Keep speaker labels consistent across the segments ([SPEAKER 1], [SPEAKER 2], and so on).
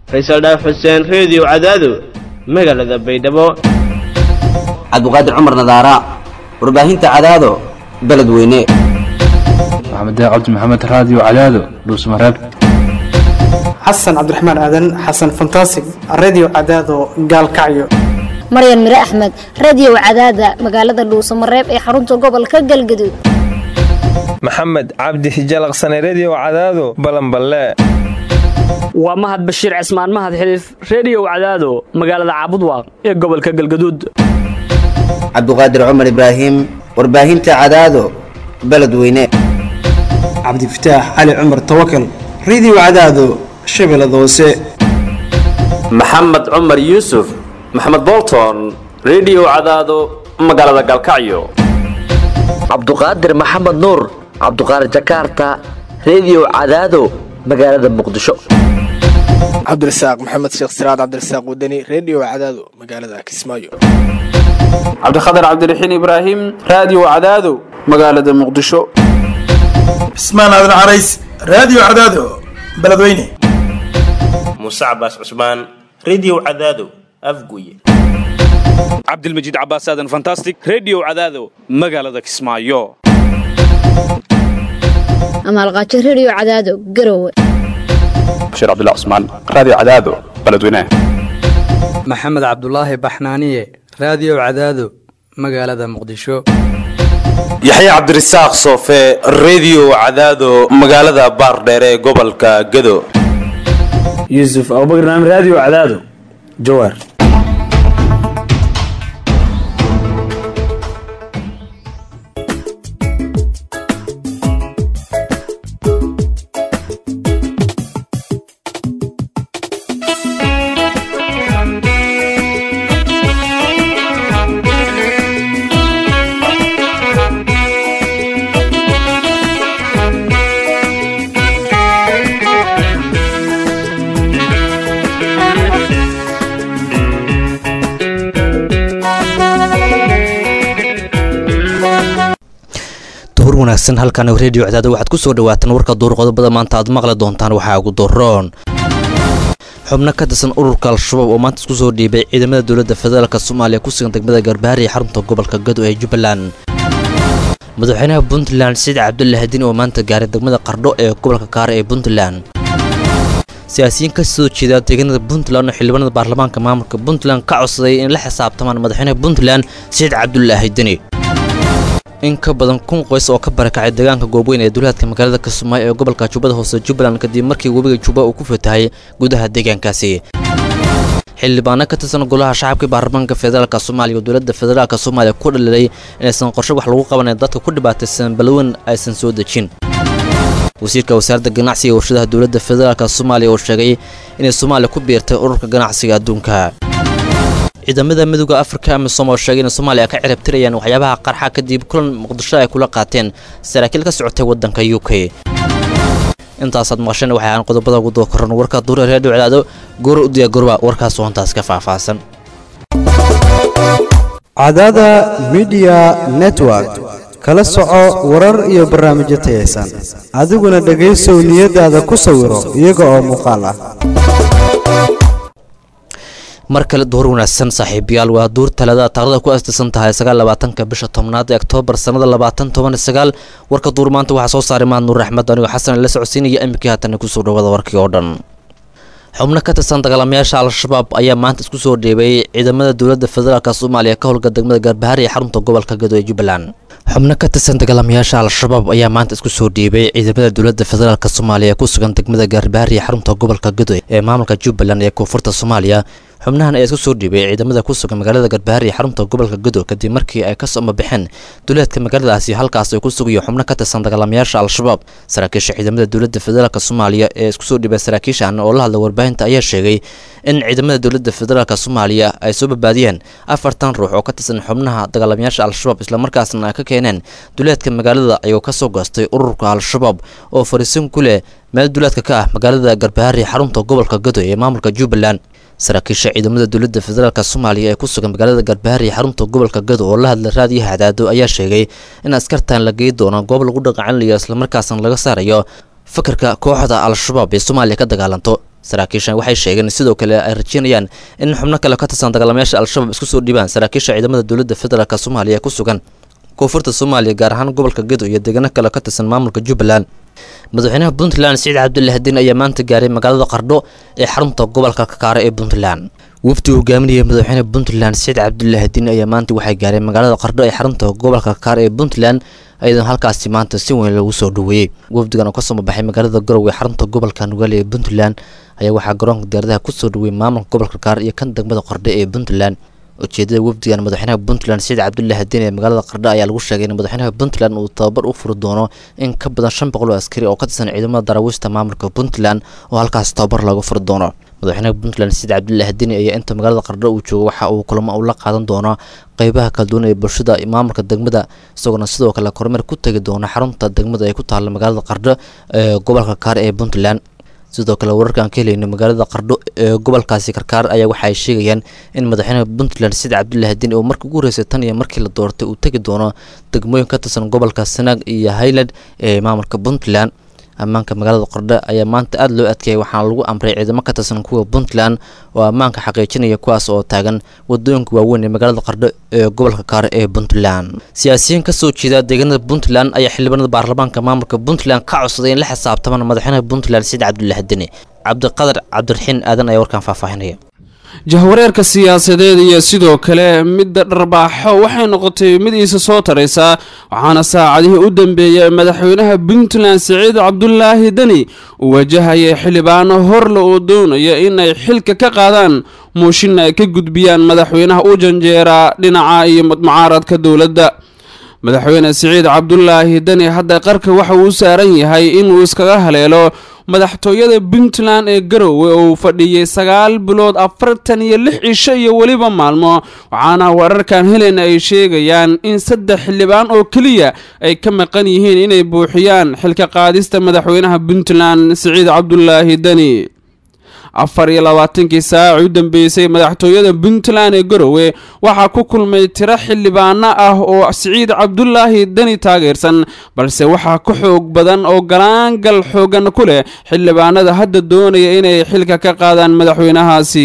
[SPEAKER 1] faysal dhaaf xuseen reediyo cadaado magaalada baydhabo
[SPEAKER 2] cabdiqaadir cumar nadaara warbaahinta cadaado beledweyne
[SPEAKER 3] maxamed cabdi maxamed raadiyo cadaado dhuusmareeb
[SPEAKER 4] xasan cabdiraxmaan aadan xasan fantasig redio cadaado gaalkacyo
[SPEAKER 5] maryan mire axmed radio cadaada magaalada dhuusamareeb ee xarunta gobolka galgaduud
[SPEAKER 6] maxamed cabdi hijalaqsane redio cadaado balanballe
[SPEAKER 7] waa mahad bashiir cismaan mahad xiliif reediyow cadaado magaalada caabudwaaq ee gobolka galgaduud
[SPEAKER 2] cabdiqaadir cumar ibraahim warbaahinta cadaado beledweyne
[SPEAKER 4] cabdifataax cali cumar tawakal redio cadaado shabeellada hoose
[SPEAKER 8] maxamed cumar yuusuf maxamed bolton redio cadaado magaalada galkacyo
[SPEAKER 9] cabduqaadir maxamed nuur cabduqaadir jakaarta redio cadaado magaalada muqdisho
[SPEAKER 10] cabdirasaaq maxamed sheekh siraad cabdirasaaq wadani redio cadaado magaalada kismaayo
[SPEAKER 11] cabdikhatar cabdiraxiin ibraahim raadiyo cadaado magaalada muqdisho
[SPEAKER 12] cismaan aadan carays raadiyo cadaado beledweyne
[SPEAKER 13] muuse cabaas cusmaan redio cadaado afguye
[SPEAKER 14] cabdilmajiid cabaas aadan fantastic redio cadaado magaalada kismaayo
[SPEAKER 5] amaalqaajo redio cadaado garowe
[SPEAKER 3] bashiir cabdilla cusmaan raadiyo cadaado beledweyne
[SPEAKER 15] maxamed cabdulaahi baxnaaniye raadiyo cadaado magaalada muqdisho
[SPEAKER 16] yaxya cabdirasaaq soofe redio cadaado magaalada baardheere ee gobolka gado
[SPEAKER 17] yuusuf abubakr naam raadiyo cadaado jawaar
[SPEAKER 18] wanaagsan halkan redio cadaada waxaad ku soo dhawaataan warka duur qodobada maanta aad maqli doontaan waxaa ugu doroon xubno ka tirsan ururka al-shabaab oo maanta isku soo dhiibay ciidamada dowladda federaalk soomaaliya ku sugan degmada garbaari ee xarunta gobolka gado ee jubbaland madaxweynaha puntland saciid cabdulla hadin oo maanta gaaray degmada qardho ee gobolka kaare ee puntland siyaasiyiin ka soo jeeda deegaanada puntland oo xildhibaanada baarlamaanka maamulka puntland ka codsaday in la xisaabtamaan madaxweynaha puntland saciid cabdullaahi deni in ka badan kun qoys oo ka barakacay deegaanka goobweyn ee duulaadka magaalada kismaayo ee gobolka jubbada hoose jubbaland kadib markii webiga jubba uu ku fatahay gudaha deegaankaasi xildhibaano ka tirsan golaha shacabka baarlamaanka federaalk soomaaliya oo dowladda federaalk soomaaliya ku dhalilay inaysan qorshe wax lagu qabanay dadka ku dhibaataysan balweyn aysan soo dejin wasiirka wasaaradda ganacsiga warshadaha dowladda federaalk soomaaliya oo sheegay inay soomaaliya ku biirtay ururka ganacsiga adduunka ciidamada midooda afrika amisom oo sheegay in soomaaliya ka cirabtirayaan waxyaabaha qarxa kadib kulan muqdisho ay kula qaateen saraakiil ka socotay waddanka u k intaasaad maqasheen waxay ahaan qodobada ugu doo koran warka duure reedhiyo cadaado goora u diyaagorba warkaas hoontaas ka faahfaahsan
[SPEAKER 19] cadaada midiya network kala soco warar iyo barnaamijyo tayaysan adiguna dhegaysow niyadaada ku sawiro iyaga oo muuqaal ah
[SPEAKER 18] mar kale duhur wanaagsan saaxiibayaal waa duur talada taaqrada ku astisan tahay sagaalabaatanka bisha tobnaad ee oktoobar sannada labaatan toban sagaal warka duur maanta waxaa soo saaray mahad nuur axmed anigoo xasan la socodsiinaya iminkii haatana kusoo dhawada warkii oo dhan xubno ka tirsan dagaalamayaasha al-shabaab ayaa maanta isku soo dheebay ciidamada dowladda federaalk soomaaliya ka howlga degmada gaarbahari ee xarunta gobolka gado ee jubbaland xubno ka tirsan dagaalamayaasha al-shabaab ayaa maanta isku soo dhiibay ciidamada dowladda federaalk soomaaliya ku sugan degmada gaarbahari ee xarunta gobolka gado ee maamulka jubbaland ee koonfurta soomaaliya xubnahan ayaa isku soo dhiibay ciidamada ku sugan magaalada garbaari ee xarunta gobolka gado kadib markii ay ka soo baxeen duleedka magaaladaasi halkaas ay ku sugayo xubno ka tirsan dagaalamayaasha al-shabaab saraakiisha ciidamada dowladda federaalk soomaaliya ee isku soo dhiibay saraakiishan oo la hadla warbaahinta ayaa sheegay in ciidamada dowladda federaalk soomaaliya ay soo badbaadiyeen afartan ruux oo ka tirsan xubnaha dagaalamayaasha al-shabaab islamarkaasna ay ka keeneen duleedka magaalada ayuu ka soo goostay ururka al-shabaab oo fariisin ku leh meel duleedka ka ah magaalada garbaari xarunta gobolka gado ee maamulka jubbaland saraakiisha ciidamada dowladda federaalk soomaaliya ee ku sugan magaalada garbaari ee xarunta gobolka gado oo la hadla raadiyaha cadaado ayaa sheegay in askartan la geey doono goob lagu dhaqacanlayo islamarkaasna laga saarayo fakarka kooxda al-shabaab ee soomaaliya ka dagaalanto saraakiishan waxay sheegeen sidoo kale ay rajeynayaan in xubno kale ka tirsan dagaalamayaasha al-shabaab isku soo dhiibaan saraakiisha ciidamada dowladda federaalk soomaaliya ee ku sugan koonfurta soomaaliya gaar ahaan gobolka gedo iyo deegaano kale ka tirsan maamulka jubbaland madaxweynaha puntland siciid cabdulle hadiin ayaa maanta gaaray magaalada qardho ee xarunta gobolka kakaare ee puntland wafdi hogaaminaya madaxweyne puntland siciid cabdulle hadiin ayaa maanta waxay gaareen magaalada qardho ee xarunta gobolka kakaare ee puntland ayadan halkaasi maanta si weyn lagu soo dhaweeyey wafdigan oo kasoo baxay magaalada garow ee xarunta gobolka nugaale ee puntland ayaa waxaa garoonka diyaaradaha kusoo dhaweeyey maamulka gobolka kakaare iyo kan degmada qardho ee puntland ujeedada wafdigan madaxweynaha puntland siciid cabdulle hadiin ee magaalada qardho ayaa lagu sheegay in madaxweynaha puntland uu tababar u furi doono in ka badan shan boqol oo askari oo ka tirsan ciidamada daraawiishta maamulka puntland oo halkaas tababar lagu furi doono madaxweynaha puntland siciid cabdulle hadiin ayaa inta magaalada qardho uu joogo waxa uu kulamo uu la qaadan doono qeybaha kala duwan ee bulshada maamulka degmada isagoona sidoo kale kormeer ku tegi doona xarunta degmada ay ku taalla magaalada qardho ee gobolka kaare ee puntland sidoo kale wararka aan ka helayno magaalada qardho ee gobolkaasi karkaar ayaa waxa ay sheegayaan in madaxweynaha puntland siciid cabdulle hadiin uu markii ugu horeysay tan iyo markii la doortay uu tegi doono degmooyin ka tirsan gobolka sanaag iyo highland ee maamulka puntland ammaanka magaalada qardho ayaa maanta aada loo adkeeyay waxaana lagu amray ciidamo ka tirsan kuwa puntland oo ammaanka xaqiijinaya kuwaas oo taagan wadooyinka waaweyn ee magaalada qardho ee gobolka kaare ee puntland siyaasiyiin kasoo jeeda deegaanada puntland ayaa xildhibaanada baarlamaanka maamulka puntland ka codsaday in la xisaabtamaan madaxweynaha puntland siciid cabdulle hadine cabdiqadar cabdiraxiin aadan ayaa warkaan faahfaahinaya
[SPEAKER 20] jahwareerka siyaasadeed iyo sidoo kale midda dharbaaxo waxay noqotay mid iisa soo taraysa waxaana saacadihii u dambeeyay madaxweynaha puntland siciid cabdulaahi deni uu wajahayay xildhibaano horle oo doonaya inay xilka ka qaadaan muushinna ay ka gudbiyaan madaxweynaha u janjeera dhinaca iyo mucaaradka dowladda madaxweyne siciid cabdulaahi deni hadda qarka waxa uu saaran yahay inuu iskaga haleelo madaxtooyada puntland ee garowe oo uu fadhiyey sagaal bilood afartan iyo lix cisho iyo weliba maalmo waxaana wararkan helena ay sheegayaan in saddex xildhibaan oo keliya ay ka maqan yihiin inay buuxiyaan xilka qaadista madaxweynaha puntland siciid cabdulaahi deni afar iyo labaatankii saaci u dambeysay madaxtooyada puntland ee garowe waxaa ku kulmay tiro xildhibaano ah oo siciid cabdulaahi deni taageersan balse waxaa ka xoog badan oo galaangal xoogan ku leh xildhibaanada hadda doonaya inay xilka ka qaadaan madaxweynahaasi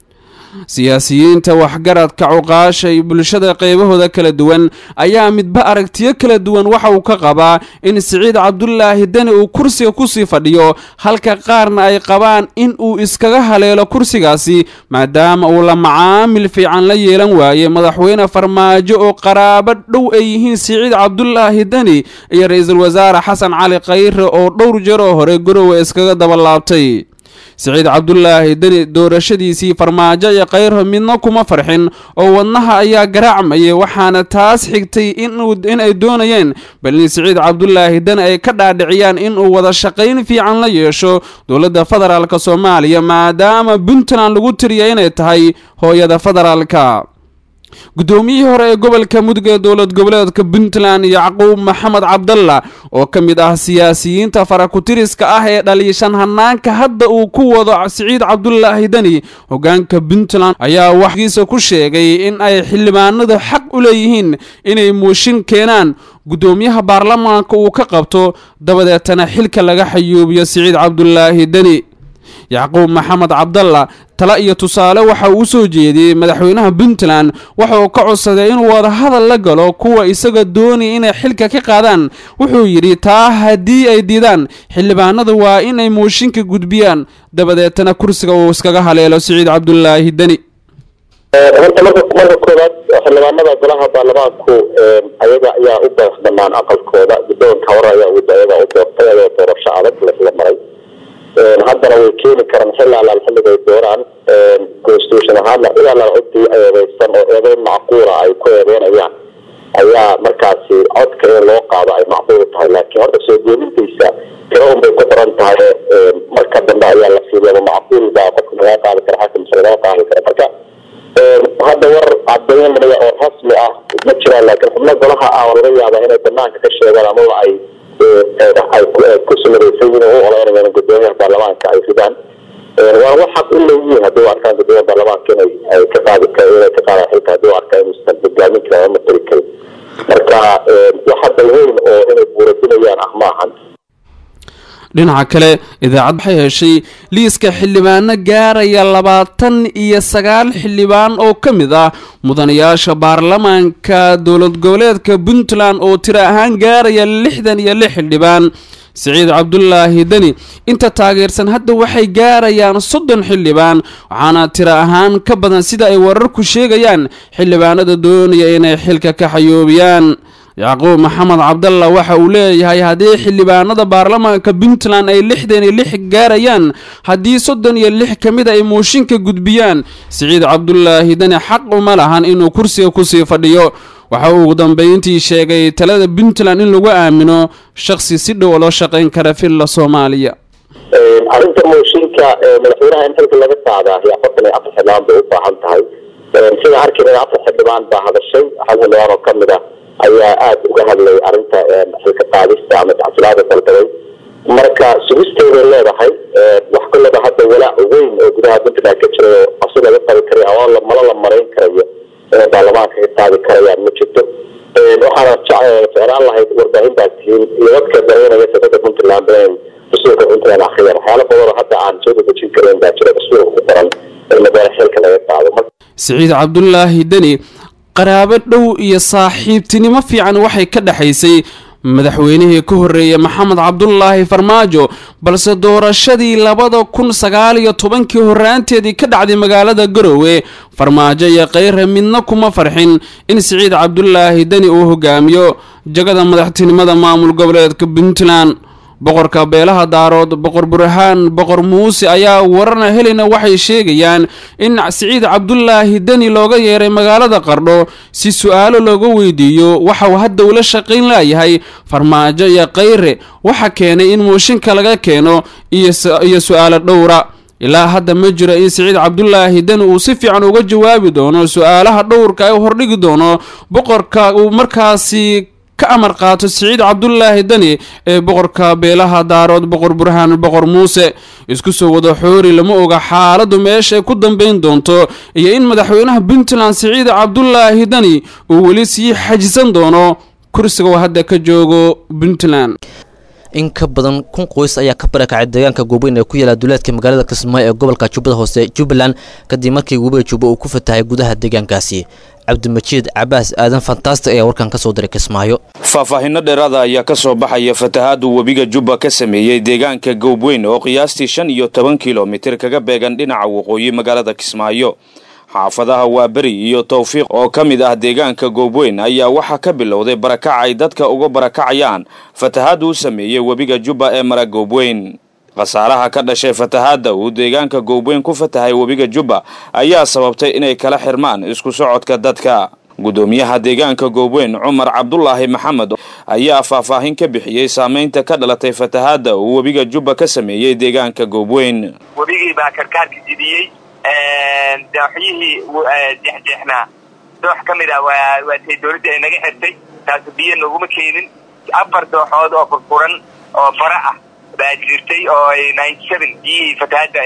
[SPEAKER 20] siyaasiyiinta waxgaradka cuqaasha iyo bulshada qeybahooda kala duwan ayaa midba aragtiyo kala duwan waxa uu ka qabaa in siciid cabdulaahi deni uu kursiga kusii fadhiyo halka qaarna ay qabaan in uu iskaga haleelo kursigaasi maadaama uu la macaamil fiican la yeelan waaye madaxweyne farmaajo oo qaraabo dhow ay yihiin siciid cabdulaahi deni iyo ra-iisul wasaare xasan cali khayre oo dhowr jaroo hore garowe iskaga dabalaabtay siciid cabdulaahi deni doorashadiisii farmaajo iyo kayrho midna kuma farxin oo wadnaha ayaa garaacmayay waxaana taas xigtay inay doonayeen bal in siciid cabdulaahi deni ay ka dhaadhiciyaan inuu wada shaqayn fiican la yeesho dowladda federaalk soomaaliya maadaama puntland lagu tiriya inay tahay hooyada federaalka guddoomiyihii hore ee gobolka mudug ee dowlad goboleedka puntland yacquub maxamed cabdalla oo ka mid ah siyaasiyiinta farakutiriska ah ee dhaliishan hanaanka hadda uu ku wado siciid cabdulaahi deni hogaanka puntland ayaa waxgiisa ku sheegay in ay xildhibaanadu xaq u leeyihiin inay muushin keenaan guddoomiyaha baarlamaanka uu ka qabto dabadeetana xilka laga xayuubiyo siciid cabdulaahi deni yacquub maxamed cabdalla tale iyo tusaale waxa uu soo jeediyey madaxweynaha puntland waxa uu ka codsaday inuu wadahadal la galo kuwa isaga doonaya inay xilka ka qaadaan wuxuu yidhi taa haddii ay diidaan xildhibaanadu waa inay mooshinka gudbiyaan dabadeetana kursiga uu iskaga haleelo siciid cabdulaahi deni
[SPEAKER 21] horta marka marka koowaad xildhibaanada golaha baarlamaanku ayaga ayaa u baax banaan aqalkooda guddoonka hore ayaa wada ayaga u doortay ayagoo doorasho adag lasla maray haddana way keeni karaan xilli alaal xilliga ay dooraan constitution ahaana cid alaal cidii eedeysan oo eedeyn macquula ay ku eedeynayaan ayaa markaasi codka in loo qaado ay macquul tahay laakiin horta soo jeedintiisa tiro un bay ku xiran tahay marka dambe ayaa la fiiliyaba macquul baa qofka laga qaadi kara xakim mise laga qaadi kara marka hadda war cadaynaya oo rasmi ah ma jiraan laakiin xubno golaha ah oo laga yaaba inay banaanka ka sheegaan amaba ay ay ku sumadaysan yihiin u oleynayaan gudoomiyaha baarlamaanka ay ridaan waa wax xaq u leeyihiin haddii u arkaan gudoomiyaha baarlamaanka inay ay ka qaadi kara inay ka qaadaan xilka haddii u arkaan inuusan hogaamin karin ama matari karin marka wax hadda weyn oo inay buuradinayaan ah maahan
[SPEAKER 20] dhinaca kale idaacad waxay heshay liiska xildhibaano gaaraya labaatan iyo sagaal xildhibaan oo ka mid ah mudanayaasha baarlamaanka dowlad goboleedka puntland oo tiro ahaan gaaraya lixdan iyo lix xildhibaan siciid cabdulaahi deni inta taageersan hadda waxay gaarayaan soddon xildhibaan waxaana tiro ahaan ka badan sida ay wararku sheegayaan xildhibaanada doonaya inay xilka ka xayoobiyaan yacquub maxamed cabdalla waxa uu leeyahay haddii xildhibaanada baarlamaanka puntland ay lixdan iyo lix gaarayaan haddii soddon iyo lix ka mid ay mooshinka gudbiyaan siciid cabdulaahi deni xaq uma lahan inuu kursiga kusii fadhiyo waxa uu ugu dambeyntii sheegay talada puntland in lagu aamino shakhsi si dhow loo shaqayn kara filla soomaaliya
[SPEAKER 21] arrinta mooshinka madaxweynaha in xilka laga qaadaa iyo afartan iyo afar xildhibaan bay u baahan tahay sida arkayna afar xildhibaan baa hadashay hal xildhibaan oo kamid ah ayaa aada uga hadlay arrinta xilka qaadista ama tacsilaada dalbaday marka sugisteeday leedahay wax kullaba hadda walaac weyn oo gudaha puntland ka jiray oo asi laga qabi karay ama mala la marayn karayo inay baarlamaanka ka qaadi karayaan ma jirto waxaana jeclaan lahayd warbaahintaas tihiin iyo dadka dareynaya siyasada puntland inay dastuurka puntland akhriyaan waxyaalo badanoo hadda aan soo dedejin kareyn baa jira dastuurka ku qoran in madaala xilka laga qaado
[SPEAKER 20] siciid cabdulaahi deni qaraabo dhow iyo saaxiibtinimo fiican waxay ka dhexaysay madaxweynihii ka horreeyey maxamed cabdulaahi farmaajo balse doorashadii labada kun sagaal iyo tobankii horraanteedii ka dhacday magaalada garowe farmaajo iyo kheyre midna kuma farxin in siciid cabdulaahi deni uu hogaamiyo jagada madaxtinimada maamul goboleedka puntland boqorka beelaha daarood boqor burhaan boqor muuse ayaa wararna helina waxay sheegayaan in siciid cabdulaahi deni looga yeeray magaalada qardho si su-aalo looga weydiiyo waxa uu hadda ula shaqayn laayahay farmaajo iyo kheyre waxa keenay in mooshinka laga keeno iyo su-aalo dhowra ilaa hadda ma jiro in siciid cabdulaahi deni uu si fiican uga jawaabi doono su-aalaha dhowrka ee hordhigi doono boqorka uu markaasi ka amar qaato siciid cabdulaahi deni ee boqorka beelaha daarood boqor burhaan boqor muuse isku soo wada xoori lama oga xaaladdu meeshaay ku dambayn doonto iyo in madaxweynaha puntland siciid cabdulaahi deni uu weli sii xajisan doono kursiga uu hadda ka joogo puntland
[SPEAKER 18] in ka badan kun qoys ayaa ka barakacay deegaanka goobeyn ee ku yaala duleedka magaalada kismaayo ee gobolka jubbada hoose jubbaland kadib markii webiga jubbo uu ku fatahay gudaha deegaankaasi cabdimajiid cabaas aadan fantaastic ayaa warkan ka soo diray kismaayo
[SPEAKER 14] faahfaahinno dheeraada ayaa ka soo baxaya fatahaadu webiga jubba ka sameeyey deegaanka goobweyn oo qiyaastii shan iyo toban kilomitir kaga beegan dhinaca waqooyi magaalada kismaayo xaafadaha waaberi iyo towfiiq oo ka mid ah deegaanka goobweyn ayaa waxaa ka bilowday barakac ay dadka uga barakacayaan fatahaadu u sameeyey webiga jubba ee mara goobweyn khasaaraha ka dhashay fatahaadda uu deegaanka goobweyn ku fatahay webiga jubba ayaa sababtay inay kala xirmaan isku socodka dadka gudoomiyaha deegaanka goobweyn cumar cabdulaahi maxamed ayaa faahfaahin ka bixiyey saamaynta ka dhalatay fatahaadda uu webiga jubba ka sameeyey deegaanka goobweyn
[SPEAKER 1] webigii baa karkaarka jidiyey dooxyihii jeexjeexnaa doox ka mid ah waa waatay dawladda ay naga xirtay taasu biyo naguma keenin afar dooxood oo furfuran oo fara ah baa jirtay oo ay ninety seven biyihii fatahaadda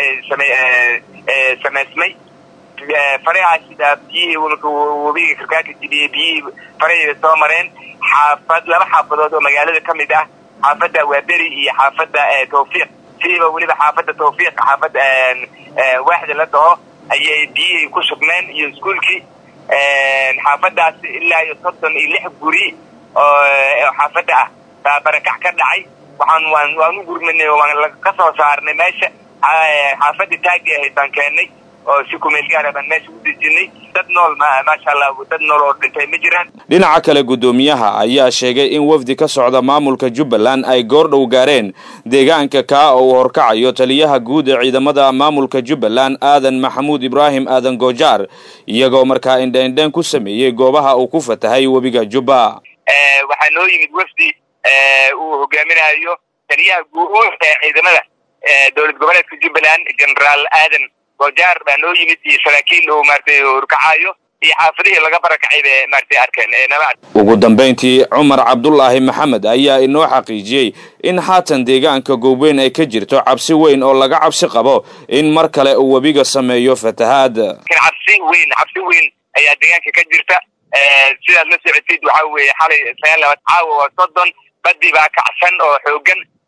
[SPEAKER 1] samaysmay farahaasi baa biyihii webiga karkaarka jidiyey biyihii farahayda soo mareen xaafad laba xaafadood oo magaalada ka mid ah xaafadda waaberi iyo xaafadda tawfiiq sidiiba weliba xaafadda tawfiiq xaafadda waaxda la dhaho ayay biyihii ku sugmeen iyo iskuolkii xaafaddaas ilaa iyo soddon iyo lix guri oo xaafadda ah baa barakac ka dhacay waxaan waan waan u gurmanay oo waan ka soo saarnay meesha xaafadda taagi ahayd baan keennay oo si kumeel gaara baan meesha u dejinay dad nool maasha allah dad nool oo dhintay ma jiraan
[SPEAKER 14] dhinaca kale guddoomiyaha ayaa sheegay in wafdi ka socda maamulka jubbaland ay goordhow gaareen deegaanka kaa oo uu horkacayo taliyaha guud ee ciidamada maamulka jubbaland aadan maxamuud ibraahim aadan goojaar iyagoo markaa indheindheen ku sameeyey goobaha uu ku fatahay webiga jubba
[SPEAKER 1] waxaa noo yimid wafdi uu hogaaminayo taliyaha guud ee ciidamada dowlad goboleedka jubbaland generaal aadan goojaar baa noo yimid iyo saraakiil uu maaratay horkacayo iyo xaafadihii laga barakacay bay maaratay arkeen nala
[SPEAKER 14] ugu dambayntii cumar cabdulaahi maxamed ayaa inoo xaqiijiyey in haatan deegaanka goobweyn ay ka jirto cabsi weyn oo laga cabsi qabo in mar kale uu webiga sameeyo fatahaad
[SPEAKER 1] cabsi weyn cabsi weyn ayaa deegaanka ka jirta sidaad la socotid waxaa weeye xalay sagaal labaad caawa waa soddon badii baa kacsan oo xoogan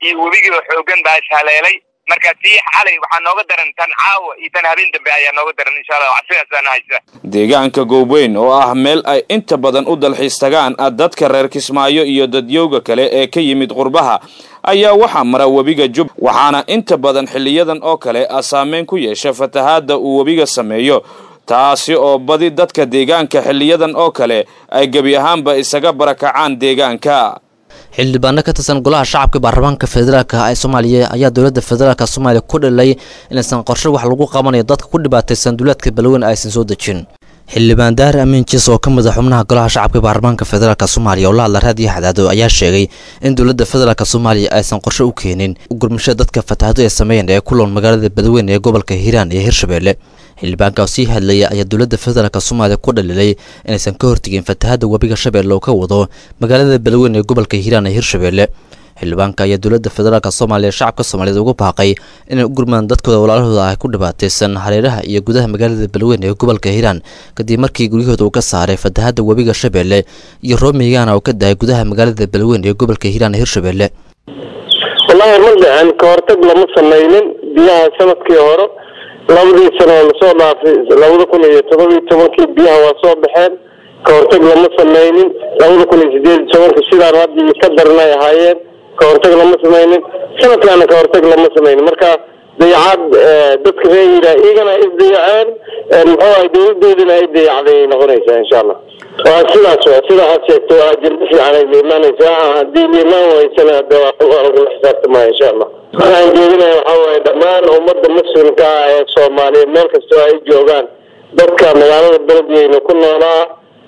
[SPEAKER 1] iyo webigiiba xoogan baa ishaleelay marka tii xalay waxaa nooga daran tan caawa iyo tan habeen dambe ayaa nooga daran insha allah sidaasana haysa
[SPEAKER 14] deegaanka goobweyn oo ah meel ay inta badan u dalxiis tagaan dadka reer kismaayo iyo dadyowga kale ee ka yimid qurbaha ayaa waxaa mara webiga jub waxaana inta badan xiliyadan oo kale saameyn ku yeesha fatahaadda uu webiga sameeyo taasi oo badi dadka deegaanka xiliyadan oo kale ay gebi ahaanba isaga barakacaan deegaanka
[SPEAKER 18] xildhibaano ka tirsan golaha shacabka baarlamaanka federaalka ee soomaaliya ayaa dowladda federaalka soomaaliya ku dhalay inaysan qorshe wax lagu qabanayo dadka ku dhibaataysan duulaadka balweyn aysan soo dejin xildhibaan daar amiin jiis oo ka mid a xubnaha golaha shacabka baarlamaanka federaalk soomaaliya oo la hadla raadiyo xadaado ayaa sheegay in dowladda federaalk soomaaliya aysan qorshe u keenin gurmashada dadka fatahado ay sameeyeen ee ku lool magaalada badweyne ee gobolka hiiraan iyo hirshabeelle xildhibaanka oo sii hadlaya ayaa dowladda federaalk soomaaliya ku dhalilay inaysan ka hortegin fatahada webiga shabeelle oo ka wado magaalada badweyne ee gobolka hiiraan iyo hirshabeelle xildhibaanka ayaa dowladda federaalk soomaaliya shacabka soomaaliyeed ugu baaqay inay u gurmaan dadkooda walaalahooda ah ku dhibaataysan hareeraha iyo gudaha magaalada balweyne ee gobolka hiiraan kadib markii guryahooda uu ka saaray fatahada webiga shabeelle iyo roomiygaana uu ka dahay gudaha magaalada balweyne ee gobolka hiiraan ee hirshabeelle
[SPEAKER 6] wallaahi ma dhicin ka hortag lama samaynin biyaha sanadkii hore labadii sano oo lasoo dhaafay labada kun iyo todobiyo tobankii biyaha waa soo baxeen ka hortag lama samaynin labada kun iyo sideed iyo tobankii sidaan hadda ka daran ay ahaayeen ka hortag lama samaynin sanadkaana ka hortag lama samaynin marka dayacaad dadka reer hiiraan iyagana ay isdayaceen muxuu ahay dowladoodina ay dayacday ay noqonaysaa insha allah waa sidaas waa sida aad sheegto waa ajirba fiican ay liimaanaysaa haddii liimaan waysana de waa lagula xisaabtamaya insha allah waxaan jeedinaya waxaa waaye dhammaan ummadda muslimka ah ee soomaaliyeed meel kastoo ay joogaan dadka magaalada beledweyne ku noolaa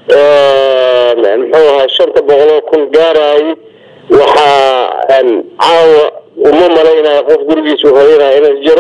[SPEAKER 6] muxuu ahay shanta boqoloo kun gaarayay waxaa caawa uma malaynayo qof gurigiisu hoyanaya inay jiro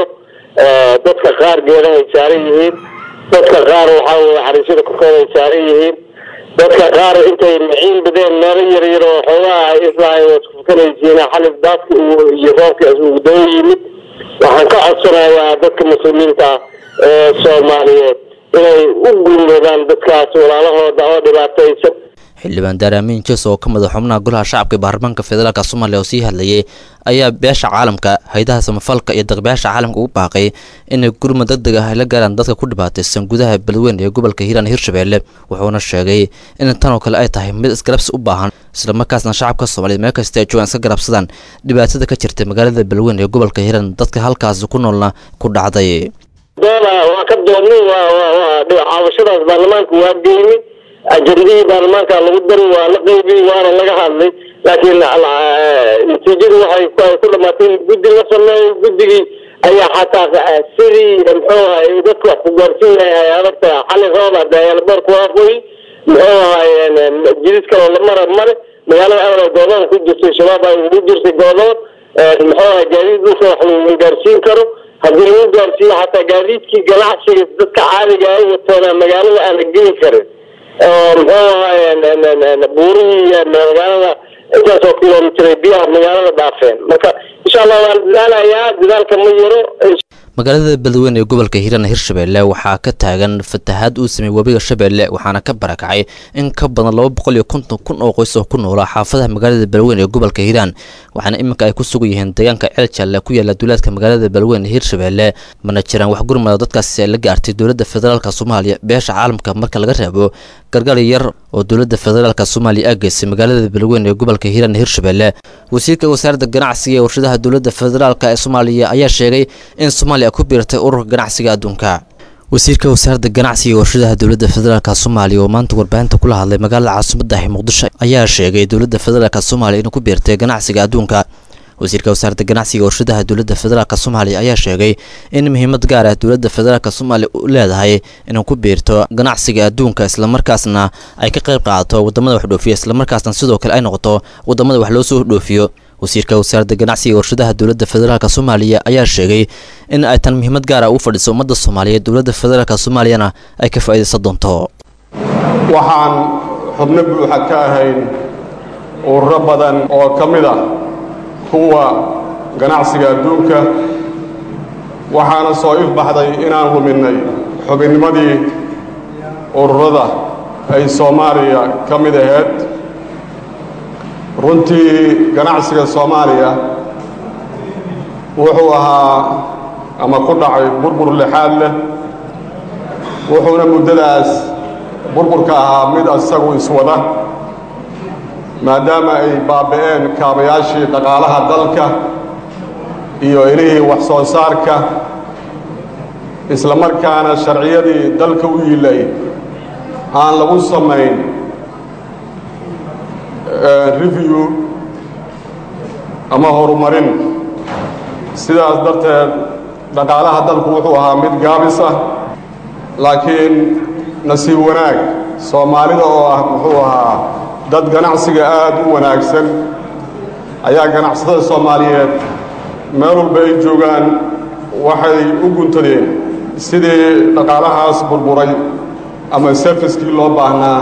[SPEAKER 6] dadka qaar geedahay saaran yihiin dadka qaar waxaa weye xariisyada korkooda ay saaran yihiin dadka qaar intay maciin badeen meelo yar yar oo xoogaha ay islahay waad kufukanaysiin xalif daadka iyo roobkaas ugu daba yimid waxaan ka codsanayaa dadka muslimiinta ee soomaaliyeed inay u gurmadaan dadkaas walaalahooda oo dhibaataysan
[SPEAKER 18] xildhibaan daar amiin jees oo ka mid a xubnaha golaha shacabka ee baarlamaanka federaalk soomaaliya oo sii hadlayay ayaa beesha caalamka haydaha samafalka iyo daqbeyaasha caalamka ugu baaqay inay gurma deg deg ah ay la gaaraan dadka ku dhibaataysan gudaha balweyne ee gobolka hiiraan hirshabeelle wuxuuna sheegay in tan oo kale ay tahay mid isgarabsi u baahan islamarkaasna shacabka soomaaliyeed meel kasta ay joogaan iska garabsadaan dhibaatada ka jirta magaalada balweyne ee gobolka hiiraan dadka halkaasi ku noolna ku dhacday
[SPEAKER 6] dooda waa ka doodnay waa waa waa caawashadaas baarlamaanka waa geynay ajandihii baarlamaanka lagu dari waa la qaybiyey waana laga hadlay laakiin natiijadu waxay ku ay ku dhamaatay in guddi la sameeyo guddigii ayaa xataa sidii muxuu ahay dadka wax ku gaarsiin lahay ay adag tahay xali roob hadda eelboorku waa qoy muxuu ahay jidid kaloo la mara male magaalada awal goodoon ku jirtay shabaab ay ugu jirtay goodoon muxuu ahay gaadiid dhulka wax lagu gaarsiin karo haddii lagu gaarsiiyo xataa gaadiidkii ganacsiga dadka caadiga ay watoona magaalada aan la geli karin muxuu ahay buurihii magaalada intaasoo kilomitr biyaha magaalada dhaafeen marka insha allah waan dadaalayaa dadaalka ma yaro
[SPEAKER 18] magaalada beledweyne ee gobolka hiiraan hirshabeelle waxaa ka taagan fatahaad uu sameeyey webiga shabeelle waxaana ka barakacay in ka badan laba boqol iyo konton kun oo qoys oo ku noolaa xaafadaha magaalada beledweyne ee gobolka hiiraan waxaana iminka ay ku sugan yihiin deegaanka ceeljalle ku yaala duulaadka magaalada beledweyne hirshabeelle mana jiraan wax gurmada dadkaasi ay la gaartay dowladda federaalk soomaaliya beesha caalamka marka laga reebo gargali yar oo dowladda federaalk soomaaliya aageysay magaalada beledweyne ee gobolka hiiraan hirshabeelle wasiirka wasaaradda ganacsiga ee warshadaha dowladda federaalk ee soomaaliya ayaa sheegay in soomaaliya ku biirtay ururka ganacsiga adduunka wasiirka wasaaradda ganacsiga ee warshadaha dowladda federaalk soomaaliya oo maanta warbaahinta kula hadlay magaalada caasimadda ah muqdisho ayaa sheegay dowladda federaalk soomaaliya inay ku biirtay ganacsiga adduunka wasiirka wasaaradda ganacsiga warshadaha dowladda federaalk soomaaliya ayaa sheegay in muhiimad gaar ah dowladda federaalk soomaaliya u leedahay inay ku biirto ganacsiga adduunka islamarkaasna ay ka qayb qaadato wadamada wax dhoofiya islamarkaasna sidoo kale ay noqoto wadamada wax loo soo dhoofiyo wasiirka wasaaradda ganacsiga warshadaha dowladda federaalk soomaaliya ayaa sheegay in ay tan muhiimad gaara u fadhiso ummadda soomaaliyeed dowladda federaalk soomaaliyana ay ka faa'iidaysan doonto
[SPEAKER 22] waxaan xubno buuxa ka ahayn ururo badan oo ka mid ah kuwa ganacsiga adduunka waxaana soo ifbaxday inaan luminnay xubinnimadii ururada ay soomaaliya ka mid ahayd runtii ganacsiga soomaaliya wuxuu ahaa ama ku dhacay burbur lixaad leh wuxuuna muddadaas burburka ahaa mid isagu iswada maadaama ay baaba'een kaabayaashii dhaqaalaha dalka iyo ilihii wax soo saarka isla markaana sharciyadii dalka u yilay aan lagu samayn review ama horumarin sidaas darteed dhaqaalaha dalku wuxuu ahaa mid gaabis ah laakiin nasiib wanaag soomaalida oo ah muxuu ahaa dad ganacsiga aad u wanaagsan ayaa ganacsatada soomaaliyeed meel walba ay joogaan waxay u guntadeen sidii dhaqaalahaas burburay ama serviskii loo baahnaa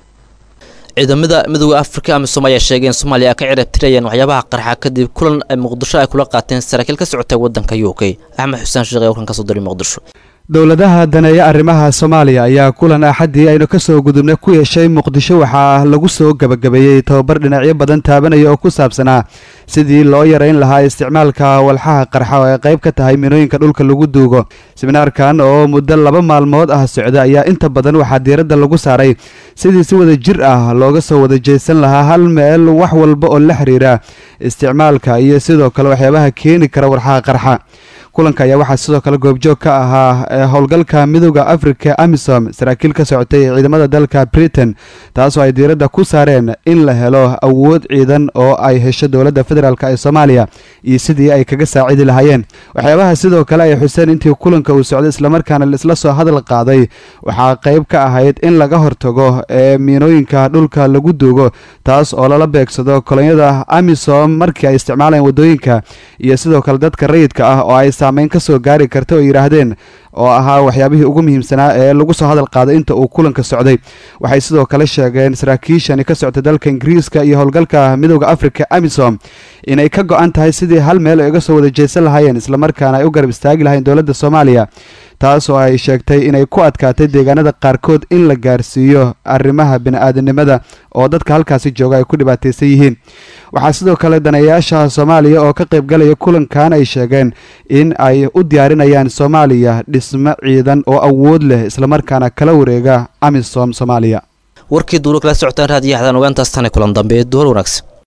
[SPEAKER 18] ciidamada midooda afrika amisom ayaa sheegay in soomaaliya ay ka cirab tirayeen waxyaabaha qarxa kadib kulan ay muqdisho ay kula qaateen saraakiil ka socotay waddanka u k axmed xuseen sheekh ee warkan ka soo diray muqdisho
[SPEAKER 2] dowladaha daneeya arrimaha soomaaliya ayaa kulan axaddii aynu ka soo gudubnay ku yeeshay muqdisho waxaa lagu soo gebagabeeyey tobabar dhinacyo badan taabanaya oo ku saabsanaa sidii loo yarayn lahaa isticmaalka walxaha qarxa oo ay qayb ka tahay minooyinka dhulka lagu duugo siminaarkan oo muddo laba maalmood ah socda ayaa inta badan waxaa diiradda lagu saaray sidii si wada jir ah looga soo wada jeesan lahaa hal meel wax walba oo la xiriira isticmaalka iyo sidoo kale waxyaabaha keeni kara walxaha qarxa kulanka ayaa waxaa sidoo kale goobjoog ka ahaa howlgalka midooda afrika amisom saraakiil ka socotay ee ciidamada dalka britain taasoo ay diiradda ku saareen in la helo awood ciidan oo ay hesho dowladda federaalk ee soomaaliya iyo sidii ay kaga saacidi lahaayeen waxyaabaha sidoo kale ay xuseen intii kulanka uu socday islamarkaana laisla soo hadal qaaday waxaa qayb ka ahayd in laga hortago ee miinooyinka dhulka lagu duugo taas oo lala beegsado kolonyada amisom markii ay isticmaalayeen waddooyinka iyo sidoo kale dadka rayidka ah oo ay saameyn ka soo gaari karta oo yidhaahdeen oo ahaa waxyaabihii ugu muhiimsanaa ee lagu soo hadal qaaday inta uu kulanka socday waxay sidoo kale sheegeen saraakiishani ka socta dalka ingiriiska iyo howlgalka midooda afrika amisom inay ka go-an tahay sidii hal meel ay uga soo wada jeesan lahaayeen islamarkaana ay u garab istaagi lahayn dowladda soomaaliya taas oo ay sheegtay inay ku adkaatay deegaanada qaarkood in la gaarsiiyo arrimaha bini-aadanimada oo dadka halkaasi jooga ay ku dhibaataysan yihiin waxaa sidoo kale daneeyayaasha soomaaliya oo ka qaybgalaya kulankan ay sheegeen in ay u diyaarinayaan soomaaliya dhismo ciidan oo awood leh islamarkaana kala wareega amisom soomaaliya
[SPEAKER 18] warkii duulo kala socotaan raadiyo xadaan ogaantaas tani kulan dambe duhal wanaagsan